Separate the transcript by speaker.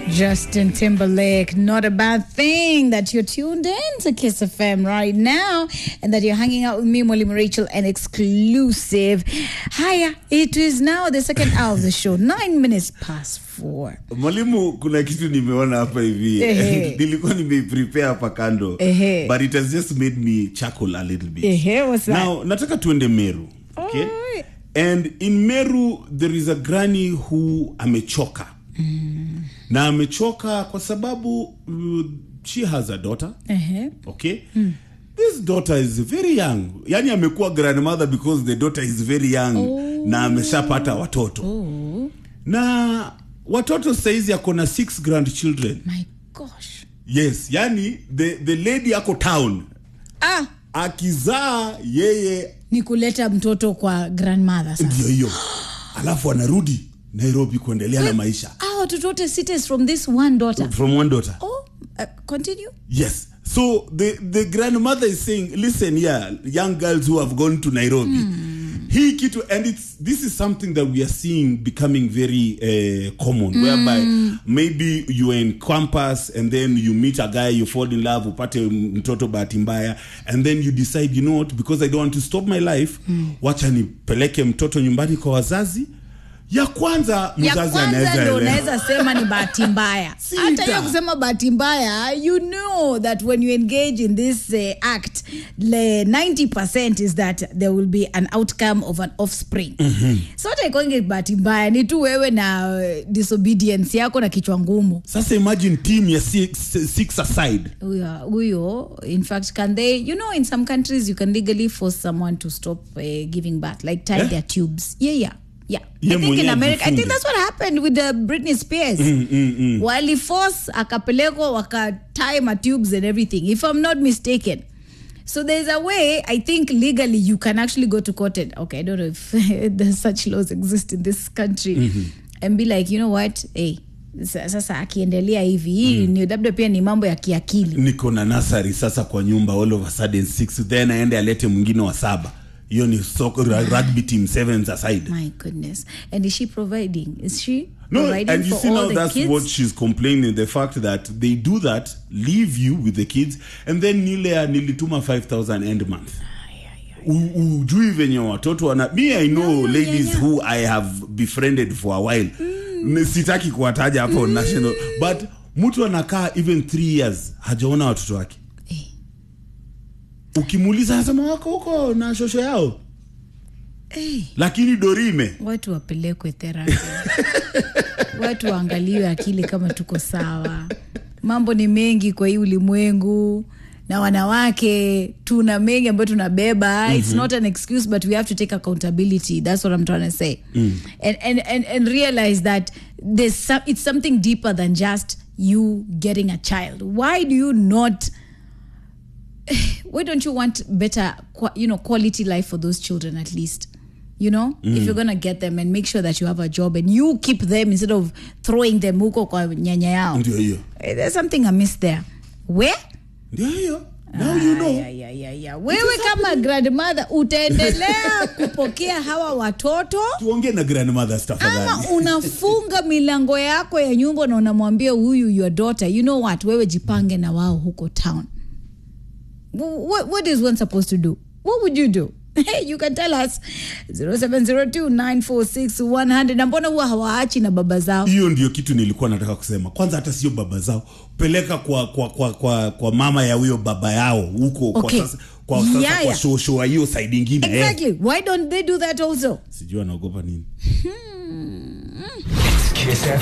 Speaker 1: Justin Timberlake, not a bad thing that you're tuned in to Kiss FM right now and that you're hanging out with me, Mwalimu Rachel, an exclusive. Hiya, it is now the second hour of the show, nine minutes past four.
Speaker 2: mwalimu kuna kitu nimeona hapa hivi
Speaker 1: Ehe.
Speaker 2: nilikuwa nimeiprepare hapa kando
Speaker 1: Ehe.
Speaker 2: but it has just made me chuckle a little bit
Speaker 1: Ehe, what's that?
Speaker 2: now nataka tuende meru okay?
Speaker 1: Alright.
Speaker 2: and in meru there is a granny who amechoka na amechoka kwa sababu uh, she has a daughter
Speaker 1: Ehe.
Speaker 2: okay this daughter is very young yani amekuwa grandmother because the daughter is very young na ameshapata watoto na watoto saizi ako na six grandchildren
Speaker 1: My gosh.
Speaker 2: yes yani the, the lady ako town
Speaker 1: Ah,
Speaker 2: akizaa yeye
Speaker 1: ni kuleta mtoto kwa grandmother sasa.
Speaker 2: ndio hiyo alafu anarudi nairobi kuendelea na maisha
Speaker 1: Ah, watoto wote sita is from this one daughter.
Speaker 2: from one daughter
Speaker 1: Oh, uh, continue.
Speaker 2: yes so the, the grandmother is saying listen yeah young girls who have gone to nairobi hii kitu and it's this is something that we are seeing becoming very uh, common whereby maybe you are in campus and then you meet a guy you fall in love upate mtoto bahati mbaya and then you decide you know what because i don't want to stop my life wacha nipeleke mtoto nyumbani kwa wazazi ya kwanza
Speaker 1: ya
Speaker 2: mzazi
Speaker 1: kwanza
Speaker 2: anaweza
Speaker 1: ndo
Speaker 2: elewa.
Speaker 1: unaweza sema ni bahati mbaya
Speaker 2: Sita.
Speaker 1: hata hiyo kusema bahati mbaya you know that when you engage in this uh, act le 90 is that there will be an outcome of an offspring so taikoinge bahati mbaya ni tu wewe na uh, disobedience yako na kichwa ngumu
Speaker 2: sasa imagine team ya six, six aside
Speaker 1: huyo huyo in fact can they you know in some countries you can legally force someone to stop uh, giving birth like tie
Speaker 2: Eh?
Speaker 1: their tubes yeah yeah yeah
Speaker 2: Ye
Speaker 1: i think in
Speaker 2: mwenyewe
Speaker 1: america i think
Speaker 2: ajifunge.
Speaker 1: that's what happened with the britney spears waliforce akapelekwa wakatie ma tubes and everything if i'm not mistaken so there's a way i think legally you can actually go to court and okay i don't know if there's such laws exist in this country and be like you know what hey sa- sasa akiendelea hivi hii ni labda pia ni mambo ya kiakili
Speaker 2: niko na nasari sasa kwa nyumba all of a sudden six then aende alete mwingine wa saba hiyo ni soccer, rugby team sevens aside
Speaker 1: My goodness. And is she providing? Is she
Speaker 2: no
Speaker 1: providing
Speaker 2: and you
Speaker 1: for
Speaker 2: see
Speaker 1: all
Speaker 2: now
Speaker 1: the
Speaker 2: that's
Speaker 1: kids?
Speaker 2: what she's complaining the fact that they do that leave you with the kids and then nile ya nilituma 5000 end month U- ujui venye watoto wana me i know
Speaker 1: Yeah,
Speaker 2: ladies
Speaker 1: yeah, yeah.
Speaker 2: who i have befriended for a while mm. sitaki kuwataja hapo on national but mtu anakaa even three years hajaona watoto wake
Speaker 1: Eh.
Speaker 2: ukimuuliza anasema wako huko na shosho yao
Speaker 1: Hey,
Speaker 2: lakini dorime
Speaker 1: watu wapelekwe therapy. watu waangaliwe akili kama tuko sawa. Mambo ni mengi kwa hii ulimwengu na wanawake tuna mengi ambayo tunabeba it's not an excuse but we have to take accountability that's what i'm trying to say and, and, and, and realize that there's some, it's something deeper than just you getting a child why do you not why don't you want better qua- you know quality life for those children at least you know if you're gonna get them and make sure that you have a job and you keep them instead of throwing them huko kwa nyanya yao
Speaker 2: ndio hiyo
Speaker 1: Eh, there's something amiss there where
Speaker 2: ndio hiyo now you know
Speaker 1: ya, ya, ya, ya. wewe kama grandmother utaendelea kupokea hawa watoto
Speaker 2: tuongee na grandmothers
Speaker 1: ama
Speaker 2: tafadhali
Speaker 1: unafunga milango yako ya nyumba na unamwambia huyu your daughter you know what wewe jipange na wao huko town Wh- what, what is one supposed to do what would you do Hey, you can tell us 0702946100 na mbona huwa hawaachi na baba zao
Speaker 2: hiyo ndio kitu nilikuwa nataka kusema kwanza hata sio baba zao peleka kwa kwa kwa kwa, kwa mama ya huyo baba yao huko
Speaker 1: Okay.
Speaker 2: kwa sasa kwa, sasa
Speaker 1: Yeah,
Speaker 2: kwa
Speaker 1: yeah.
Speaker 2: shosho wa hiyo side ingine eh.
Speaker 1: exactly why don't they do that also
Speaker 2: sijui anaogopa nini
Speaker 3: Kiss